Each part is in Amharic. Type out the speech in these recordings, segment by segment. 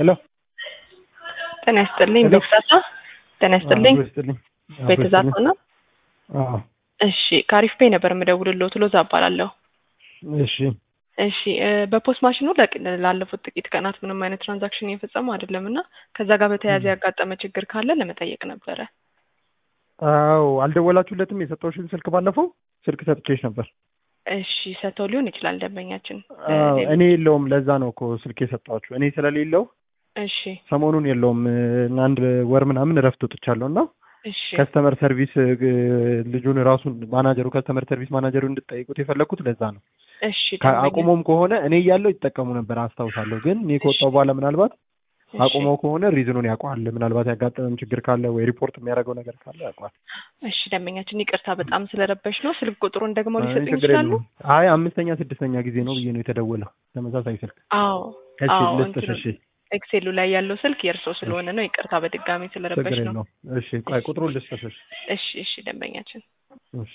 ሄሎ ጤና ይስጥልኝ። ሄሎ። ቤተዛታ ጤና ይስጥልኝ። አብሮ ይስጥልኝ። አብሮ ቤተዛታ ይስጥልኝ። ነው። አዎ እሺ ከአሪፍ ፔይ ነበር የምደውልልዎት። ሎዛ እባላለሁ። እሺ እሺ እ በፖስት ማሽኑ ለቅ- ላለፉት ጥቂት ቀናት ምንም አይነት ትራንዛክሽን እየፈጸሙ አይደለም እና ከዛ ጋር በተያያዘ ያጋጠመ ችግር ካለ ለመጠየቅ ነበረ። አዎ አልደወላችሁለትም? የሰጠሁሽን ስልክ ባለፈው ስልክ ሰጥቼሽ ነበር። እሺ ሰጥተው ሊሆን ይችላል ደንበኛችን። አዎ ሌላ- እኔ የለውም። ለዛ ነው እኮ ስልክ የሰጠኋችሁ። እኔ ስለሌለው እሺ ሰሞኑን የለውም። እ፣ አንድ ወር ምናምን እረፍት ወጥቻለሁ እና እሺ ከስተመር ሰርቪስ እ፣ ልጁን ራሱን ማናጀሩ ከስተመር ሰርቪስ ማናጀሩ እንድጠይቁት የፈለግኩት ለዛ ነው። እሺ ከ- ደንበኛ- አቁሞም ከሆነ እኔ እያለሁ ይጠቀሙ ነበር አስታውሳለሁ። ግን እኔ ከወጣሁ በኋላ ምናልባት እሺ። አቁመው ከሆነ ሪዝኑን ያውቀዋል። ምናልባት ያጋጠመም ችግር ካለ ወይ ሪፖርት የሚያደርገው ነገር ካለ ያውቀዋል። እሺ ደንበኛችን ይቅርታ በጣም ስለረበሽ ነው። ስልክ ቁጥሩን ደግሞ አይ ሊሰጡኝ ችግር ይችላሉ? የለውም። አይ አምስተኛ ስድስተኛ ጊዜ ነው ብዬ ነው የተደወለው ተመሳሳይ ስልክ። አዎ እሺ አዎ ልስጥሽ። እንትኑ እሺ ኤክሴሉ ላይ ያለው ስልክ የእርሶ ስለሆነ ነው። ይቅርታ በድጋሚ ስለረበሽ ችግር ነው። የለውም። እሺ ቆይ ቁጥሩን ልስጥሽ። እሺ እሺ እሺ ደንበኛችን እሺ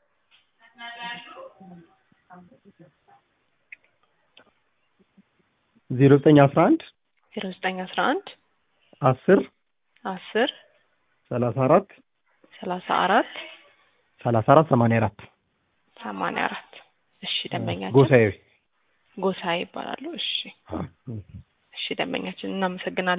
ዜሮ ዘጠኝ አስራ አንድ ዜሮ ዘጠኝ አስራ አንድ አስር አስር ሰላሳ አራት ሰላሳ አራት ሰላሳ አራት ሰማንያ አራት ሰማንያ አራት እሺ ደንበኛችን ጎሳዬ ጎሳዬ ይባላሉ። እሺ እሺ ደንበኛችን እናመሰግናለን።